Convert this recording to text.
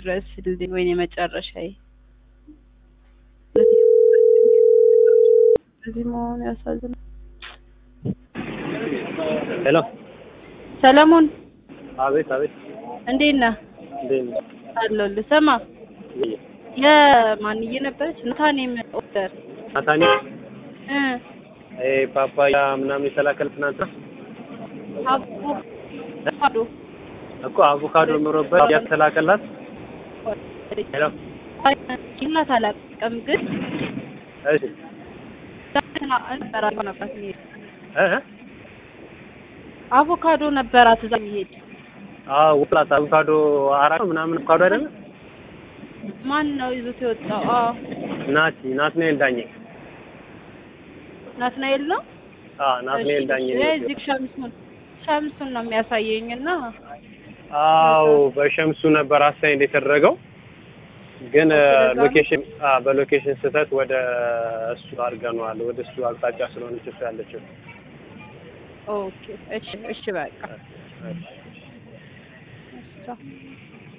ድረስልኝ ወይኔ መጨረሻዬ እዚህ መሆኑ ያሳዝናል። ሄሎ ሰለሞን አቤት አቤት እንዴት ነህ? እንዴት ነህ? አለሁልህ። ስማ ወይ የማንዬ ነበረች ናታኔም ኦርደር ናታኒ እ ኤ ፓፓያ ምናምን የተላከል ትናንት አቮካዶ እኮ አቮካዶ ምሮበት ያተላከላት ሄሎ ይላት አላውቅም፣ ግን እሺ ነበራት ነበር የሚሄድ እ እ አቮካዶ ነበራት እዛ የሚሄድ አዎ ውላት አቮካዶ አራት ነው ምናምን አቮካዶ አይደለ ማን ነው ይዞት የወጣው? አዎ ናቲ ናትናኤል ዳኜ ናትናኤል ነው። አ ናትናኤል ዳኜ ነው እዚህ ሸምሱን ሸምሱን ነው የሚያሳየኝ እና አዎ በሸምሱ ነበር አሳይን የተደረገው ግን ሎኬሽን አ በሎኬሽን ስህተት ወደ እሱ አድርገነዋል። ወደ እሱ አቅጣጫ ስለሆነች እሱ ያለችው ኦኬ እሺ እሺ በቃ እሺ። እሺ